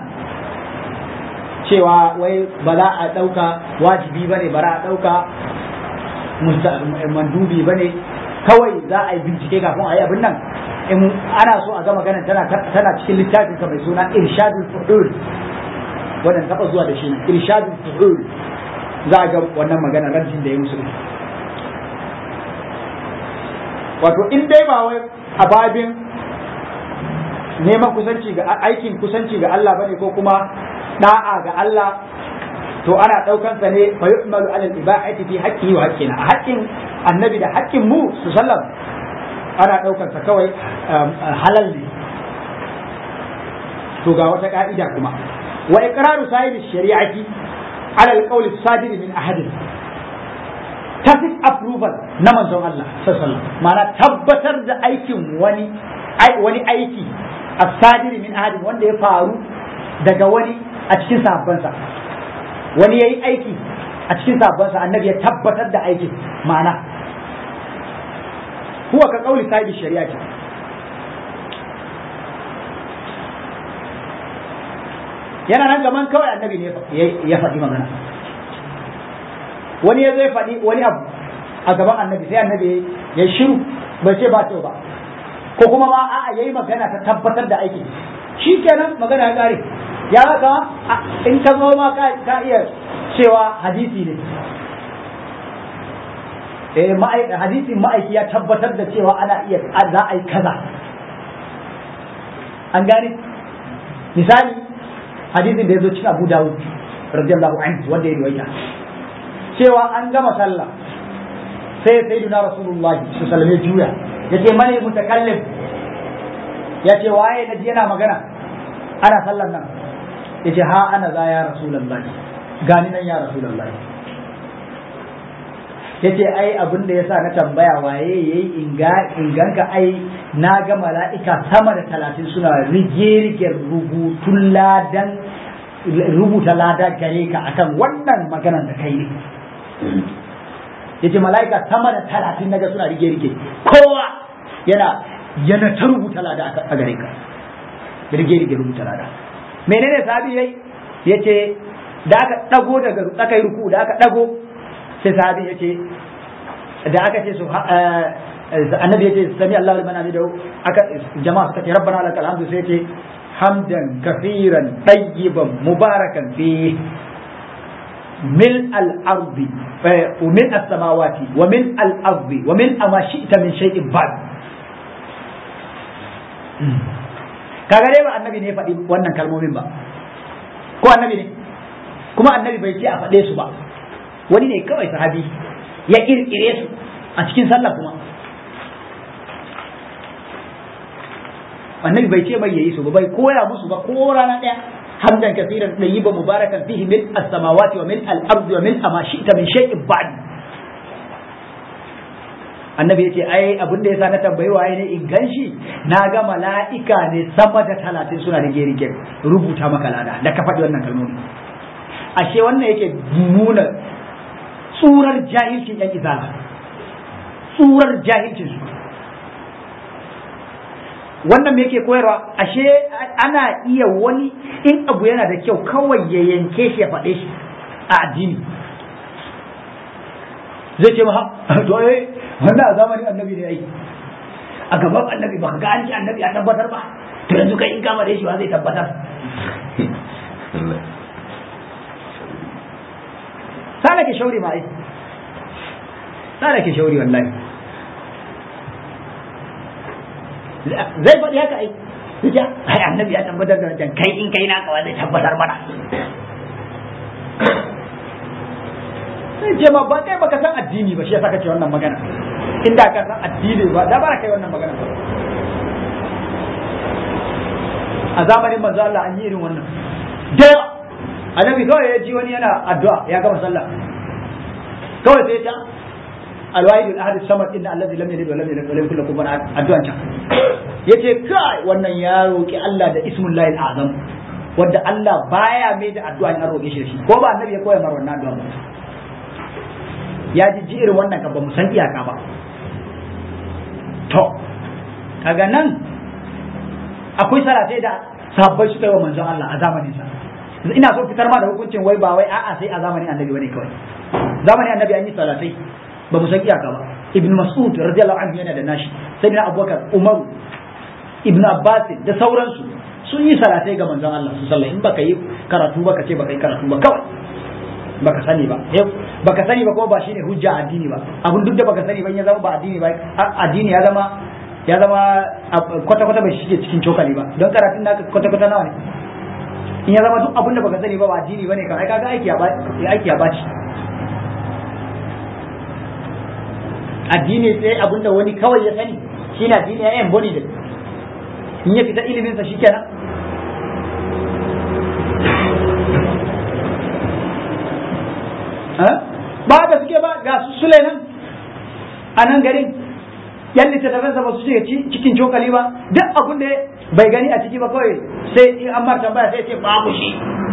cewa wai ba za a ɗauka wajibi ba ne ba za a ɗauka mandubi ba ne kawai za a yi bincike kafin a yi abin nan in ana so a ga magana tana cikin littafin ka mai suna irshadul fuhul wannan taba zuwa da shi ne irshadul fuhul za a ga wannan magana rajin da ya musu wato in dai ba wai a babin neman kusanci ga aikin kusanci ga Allah bane ko kuma da'a ga Allah to ana daukan sa ne fa yu'malu ala al-ibahati fi haqqihi wa haqqina a haƙƙin annabi da haƙƙin mu su sallam ana daukan sa kawai halal ne to ga wata ka'ida kuma wa iqraru sahibi shari'ati ala al-qawli sadir min ahadin tacit approval na manzon Allah sallallahu ma'ana tabbatar da aikin wani wani aiki as-sadir min ahadin wanda ya faru daga wani a cikin sahabbansa wani yayi aiki a cikin sahabbansa annabi ya tabbatar da aikin ma'ana huwa ka kauli sahibi shari'ati yana nan gaban kawai annabi ne ya faɗi magana wani ya zai faɗi wani abu a gaban annabi sai annabi ya shiru bai ce ba kyau ba ko kuma ma a'a yayi magana ta tabbatar da aiki shi kenan magana ya kare ya haka in ka zo ma ka iya cewa hadisi ne eh hadisin ma'aiki ya tabbatar da cewa ana iya za a yi kaza an gane misali hadisin da ya zo cikin Abu Dawud radiyallahu anhu wanda ya riwaya cewa an gama sallah sai sayyidina rasulullahi su salame juya yace mane mutakallim yace waye naji yana magana ana sallan nan yace ha ana za ya rasulullahi gani nan ya rasulullahi yace ai abin da yasa na tambaya waye yayi inga inganka ai na ga mala'ika sama da talatin suna rige-rige rubutun ladan rubuta lada gare ka akan wannan maganan da kai ne yace mala'ika sama da talatin naga suna rige-rige kowa yana yana ta rubuta lada a gare ka rige-rige rubuta lada menene sabi yayi yace da aka dago daga aka yi ruku da aka dago sai sahabi ya ce da aka ce su annabi ya ce sami Allah liman hamidahu aka jama'a suka ce rabbana lakal hamdu sai ce hamdan kafiran tayyiban mubarakan fi mil al-ardi wa min as-samawati wa min al-ardi wa min ma shi'ta min shay'in ba'd kaga dai ba annabi ne ya faɗi wannan kalmomin ba ko annabi ne kuma annabi bai ce a faɗe su ba wani ne kawai sahabi ya kirkire su a cikin sallah kuma annabi bai ce mai yayi su ba bai koya musu ba ko rana ɗaya hamdan kasiran tayyiban mubarakan fihi min as-samawati wa min al-ardi wa min ma shi'ta min shay'in ba'd annabi yace ai abin da yasa na tambayi waye ne in ganshi na ga mala'ika ne sama da talatin suna da gerige rubuta maka lada da ka faɗi wannan kalmomi ashe wannan yake nuna tsurar jahilcin yan izala tsurar jahilcin su wannan me yake koyarwa ashe ana iya wani in abu yana da kyau kawai ya yanke shi ya faɗe shi a addini zai ce ma to eh wannan a zamanin annabi ne ai a gaban annabi ba ga an ci annabi a tabbatar ba to yanzu kai in kama da shi wa zai tabbatar sana ke shauri ma ai sana ke shauri wallahi zai faɗi haka ai ya ai annabi ya tabbatar da wancan kai in kai naka wa zai tabbatar mana sai ce ma ba kai baka san addini ba shi yasa kake wannan magana inda ka san addini ba da ba kai wannan magana ba a zamanin manzo Allah an yi irin wannan da annabi kawai ya ji wani yana addu'a ya gama sallah kawai sai ta alwahid al-ahad samad inna allazi lam yalid wa lam yulad wa lam yakul lahu kufuwan ahad addu'an can yace kai wannan ya roki Allah da ismullahi al-azam wanda Allah baya mai da addu'a in an roke shi da shi ko ba annabi ya koya mar wannan addu'a ba ya ji ji irin wannan ka ba mu san iyaka ba to kaga nan akwai salatai da sabbai suka yi wa manzon Allah a zamanin sa ina so fitar ma da hukuncin wai ba wai a'a sai a zamanin annabi bane kawai zamanin annabi an yi salatai ba mu san iyaka ba ibn mas'ud radiyallahu anhu yana da nashi sayyidina abubakar umar ibn abbas da sauransu sun yi salatai ga manzon Allah su sallah in baka yi karatu ba ka ce baka yi karatu ba kawai baka sani ba baka sani ba kuma ba shine hujja addini ba abun duk da baka sani ba ya zama ba addini ba addini ya zama ya zama kwata kwata bai shige cikin cokali ba don karatun naka kwata kwata nawa ne in ya zama duk abun da baka sani ba ba addini bane kan ai kaga aiki ya aiki ya baci addini sai abun da wani kawai ya sani shine addini ya yan boni da in ya fita ilimin sa shikenan ba da suke ba ga su sule nan a nan garin yan littattafansa ba su shiga cikin cokali ba duk abin da bai gani a ciki ba kawai sai in an marta baya sai ce babu shi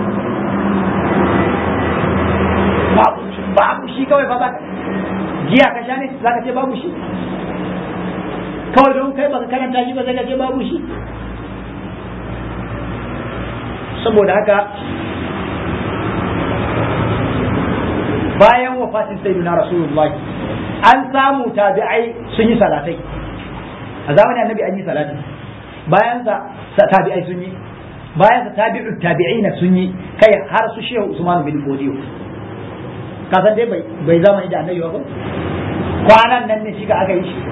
babu shi kawai ba za ka jiya ka sha ne za ka ce babu shi kawai don kai baka karanta shi ba sai ka ce babu shi saboda haka bayan wafatin sayyidina rasulullahi an samu tabi'ai sun yi salatai a zamanin annabi an yi salati bayan sa tabi'ai sun yi bayan sa tabi'u tabi'ina sun yi kai har su shehu usman bin fodiyo ka san dai bai zamani da annabi ba kwanan nan ne shi ka aka yi shi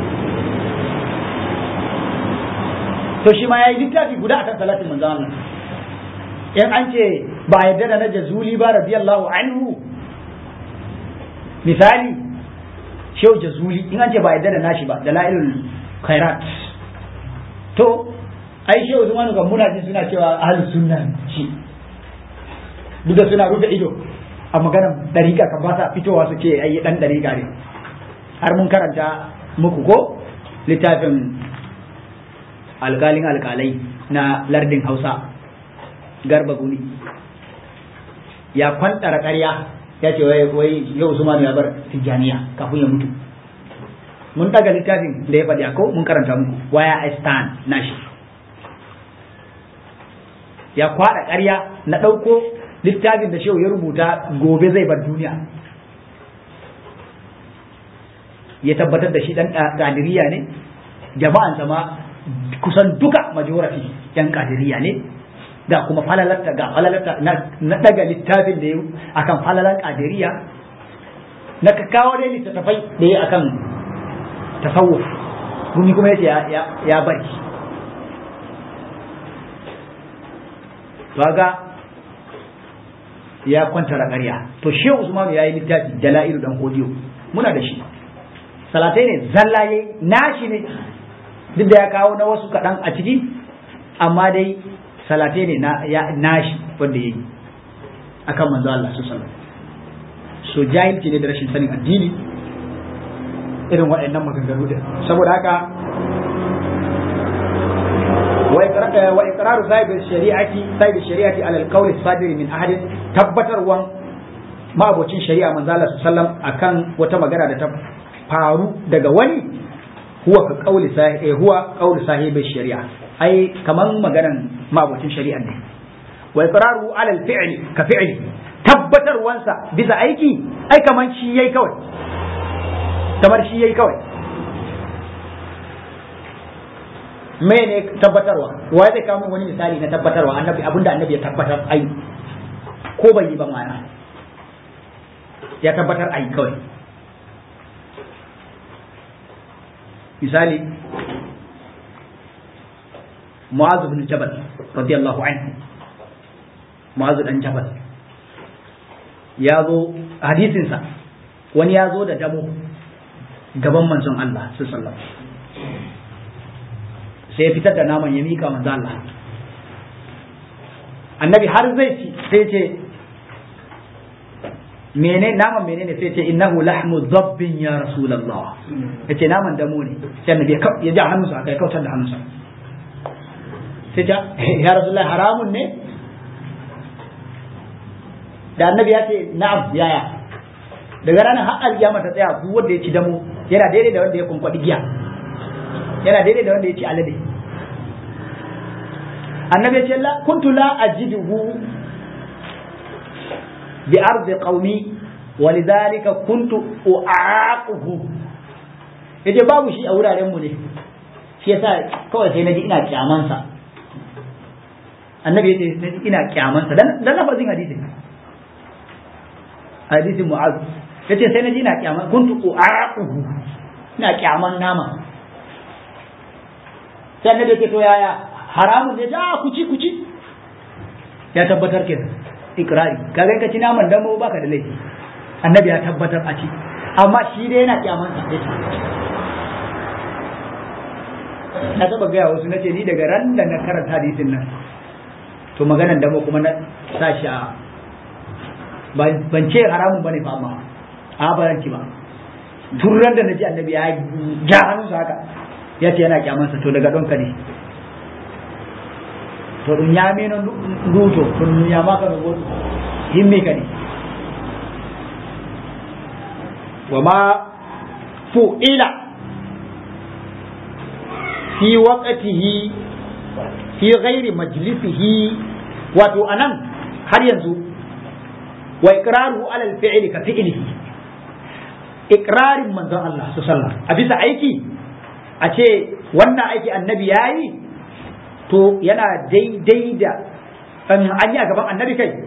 to shi ma yayi littafi guda akan salatin manzo Allah in an ce ba yadda da na jazuli ba radiyallahu anhu misali shehu jazuli in an ce ba yadda da nashi ba da la'ilul khairat to ai shehu zumanu ga muna ji suna cewa ahlus sunna shi duk da suna rufe ido a maganar dariƙa kan ba sa fitowa su ce ai dan dariƙa ne har mun karanta muku ko littafin alƙalin alƙalai na lardin hausa garba guni ya kwantara ƙarya ya ce wai wai yau Usman ya bar Tijjaniya kafin ya mutu mun daga littafin da ya faɗi ko mun karanta muku waya I stand nashi ya kwaɗa ƙarya na ɗauko littafin da shehu ya rubuta gobe zai bar duniya ya tabbatar da shi ɗan ƙadiriya ne jama'an sama kusan duka majority yan ƙadiriya ne ga kuma falalarta ga falalarta na daga littafin da ya akan falalar kadiriya na ka kawo dai littattafai da ya akan tasawuf gumi kuma yace ya bari ga ya kwantara ƙarya to shehu usman ya yi littafi dala'ilu dan kodiyo muna da shi salatai ne zallaye nashi ne duk da ya kawo na wasu kaɗan a ciki amma dai salatai ne na ya nashi wanda ya yi akan manzo Allah su sallam so jahilci ne da rashin sanin addini irin waɗannan maganganu din saboda haka wa iqraru sahib shari'ati sahib shari'ati ala al-qawl as-sadir min ahad tabbatarwan ma'abocin shari'a manzo Allah sallam akan wata magana da ta faru daga wani huwa ka qawli sahib huwa qawli sahib shari'a ai kaman maganan ma'abocin shari'a ne wa iqraru ala al-fi'l ka fi'li tabbatarwansa bisa aiki ai kaman shi yayi kawai kamar shi yayi kawai mene tabbatarwa wa zai kawo min wani misali na tabbatarwa annabi abinda annabi ya tabbatar ai ko bai yi ba mana ya tabbatar ai kawai misali mu'az bin jabal radiyallahu anhu mu'az dan jabal ya zo hadisinsa wani ya zo da damo gaban manzon Allah sallallahu alaihi sai ya fitar da naman ya mika manzo Allah annabi har zai ci sai ce mene naman menene sai ce innahu lahmu dhabbin ya rasulullah yace naman damo ne sai annabi ya ja hannunsa aka kautar da hannunsa sai ja ya rasulullah haramun ne da annabi ya ce na'am yaya daga ranar har alkiyama ta tsaya duk wanda ya ci damo yana daidai da wanda ya kunkwadi giya yana daidai da wanda ya ci alade annabi ya ce la kuntu la ajiduhu bi ardi qaumi walidhalika kuntu u'aquhu yace babu shi a wuraren mu ne shi yasa kawai sai naji ina kyaman sa annabi yace naji ina kyaman sa dan dan lafazin hadisi hadisi mu'az yace sai naji ina kyaman kuntu u'aquhu ina kyaman nama sai annabi yace to yaya haramun ne a kuci kuci ya tabbatar ke ikrari kaga in ka ci naman damo baka da laifi annabi ya tabbatar a ci amma shi dai yana kyaman sa yace na taba gaya wasu nace ni daga ran da na karanta hadisin nan to maganan damo kuma na sa shi a ban ce haramun bane ba amma a ba ci ba tun ran da naji annabi ya ja hannunsa haka ya ce yana kyamansa to daga ɗonka ne to ɗum ñamino nduto to ɗum ñamaka no goɗɗum himmi kadi wama fu'ila fi waqtihi fi ghairi majlisihi wato anan har yanzu wa iqraruhu ala al-fi'li ka fi'lihi iqrarin manzon Allah sallallahu alaihi wasallam a bisa aiki a ce wannan aiki annabi yayi to yana daidai da an yi a gaban annabi kai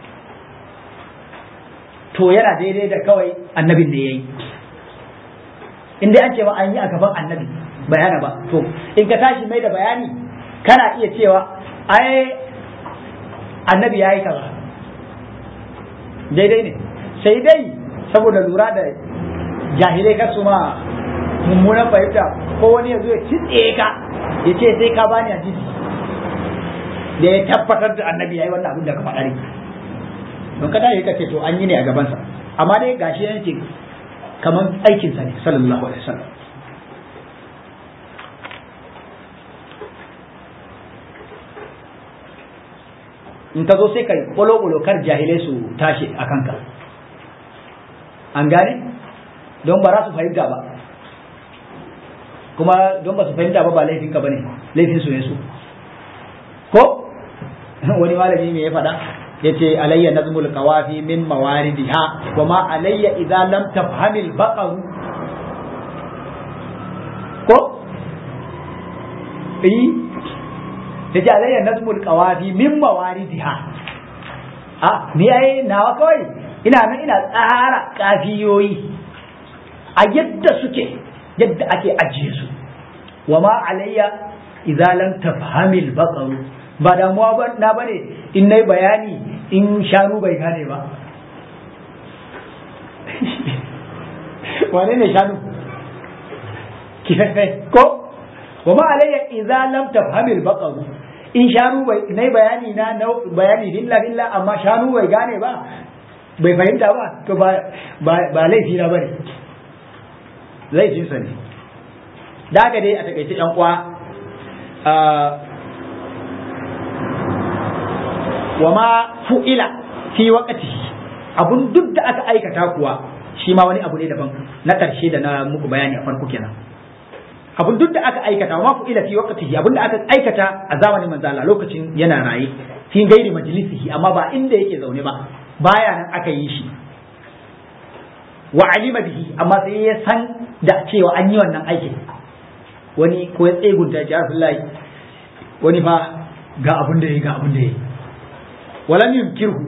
to yana daidai da kawai annabin da ya yi in dai an ce ma an yi a gaban annabi bayana ba to in ka tashi mai da bayani kana iya cewa ai annabi ya yi kaza daidai ne sai dai saboda lura da jahilai kasu ma mummunan fahimta ko wani ya zo ya kitse ka ya ce sai ka bani hadisi da ya tabbatar da annabi yayi wannan abin da ka faɗa ne don kada ya kace to an yi ne a gabansa amma dai gashi yana ce kamar aikinsa ne sallallahu alaihi wasallam in ka zo sai ka kwalo kar jahilai su tashi a kanka an gane don ba za su fahimta ba kuma don ba su fahimta ba ba laifin ka bane laifin su ne su ko wani malami me ya faɗa yace alayya nazmul qawafi min mawaridiha wa ma alayya idza lam tafhamil baqar ko eh yace alayya nazmul qawafi min mawaridiha a ni ai nawa kawai ina nan ina tsara kafiyoyi a yadda suke yadda ake ajiye su wa ma alayya idza lam tafhamil baqaru ba damuwa ba na bane in nayi bayani in shanu bai gane ba wane ne shanu kifaffe ko wa ma alayya idza lam tafham al baqaru in shanu bai nayi bayani na bayani dilla dilla amma shanu bai gane ba bai fahimta ba to ba ba laifi na bane laifin sa ne da haka dai a takaice yan uwa wa ma fu'ila fi waqtihi abun duk da aka aikata kuwa shi ma wani abu ne daban na ƙarshe da na muku bayani a farko kenan abun duk da aka aikata ma fu ila fi waqtihi abun da aka aikata a zamanin manzo Allah lokacin yana raye fi gairi majlisihi amma ba inda yake zaune ba baya nan aka yi shi wa alima bihi amma sai ya san da cewa an yi wannan aikin wani ko ya tsegunta ya Rasulullahi wani fa ga abun da yayi ga abun da yayi walam yunkirhu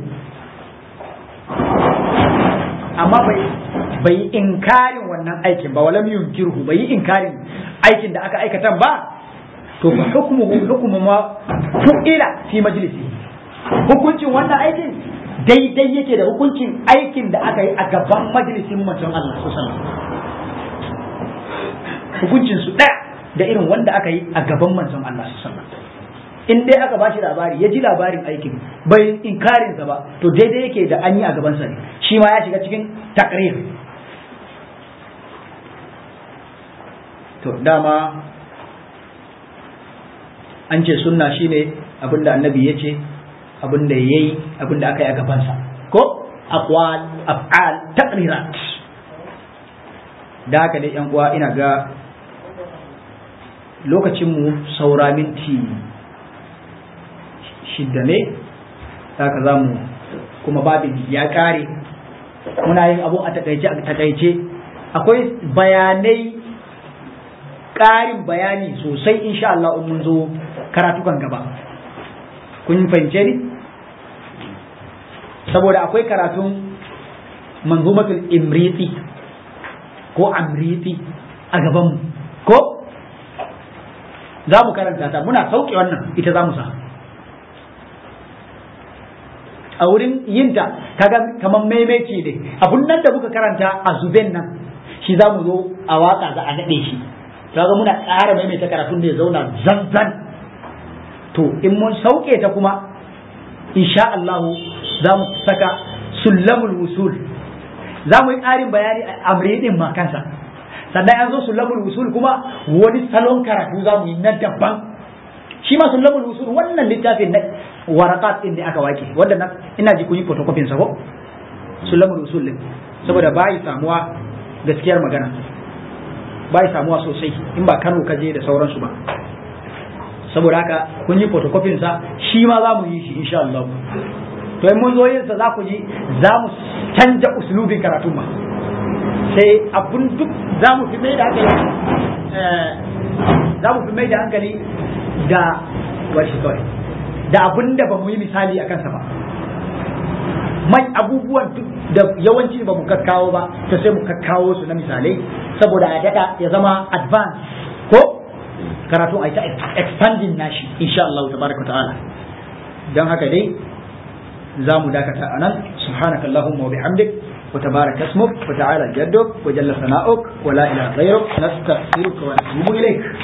amma bai bai inkarin wannan aikin ba walam yunkirhu bai inkarin aikin da aka aikatan ba to fa hukmuhu hukmu ma fu'ila fi majlisi hukuncin wannan aikin daidai yake da hukuncin aikin da aka yi a gaban majalisin manzon Allah sallallahu hukuncin su daya da irin wanda aka yi a gaban manzon Allah sallallahu in dai aka bashi labari ya ji labarin aikin bai inkarin sa ba to daidai yake da an yi a gaban sa ne shi ma ya shiga cikin takrir to dama an ce sunna shine abinda annabi ya ce abinda ya yi abinda aka yi a gabansa ko aqwal af'al taqrirat da haka dai yan uwa ina ga lokacinmu saura minti shidda ne haka za mu kuma babin ya kare muna yin abu a takaice a takaice akwai bayanai ƙarin bayani sosai insha Allah in mun zo karatukan gaba kun fahimce ni saboda akwai karatun manzumatul imriti ko amriti a gabanmu ko za mu karanta ta muna sauke wannan ita za mu sa a wurin yinta kaga kamar maimaici ne abun nan da muka karanta a zuben nan shi za mu zo a waka za a naɗe shi kaga muna ƙara maimaita karatun da ya zauna zanzan to in mun sauke ta kuma insha Allah za mu saka sullamul wusul za mu yi ƙarin bayani a amri din ma kansa sannan an zo sullamul wusul kuma wani salon karatu za mu yi na daban shi ma sullamul wusul wannan littafin na waraqat din da aka wake wanda na ina ji kun yi photocopy sa ko sullamul wusul din saboda bai samuwa gaskiyar magana bai samuwa sosai in ba Kano ka je da sauransu ba saboda haka kun yi photocopy sa shi ma za mu yi shi insha Allah to in mun zo yin sa za ku ji za mu canja uslubin karatun ma sai abun duk za mu fi mai da hankali za mu fi mai da hankali da washi kawai da abun da ba mu yi misali a kansa ba mai abubuwan duk da yawanci ba mu kakkawo ba ta sai mu kakkawo su na misalai saboda a daɗa ya zama advance ko karatu a ta expanding nashi insha Allah tabaraka ta'ala don haka dai za mu dakata a nan subhanakallahumma wa bihamdik وتبارك اسمك وتعالى جدك وجل ثناؤك ولا اله غيرك نستغفرك ونتوب اليك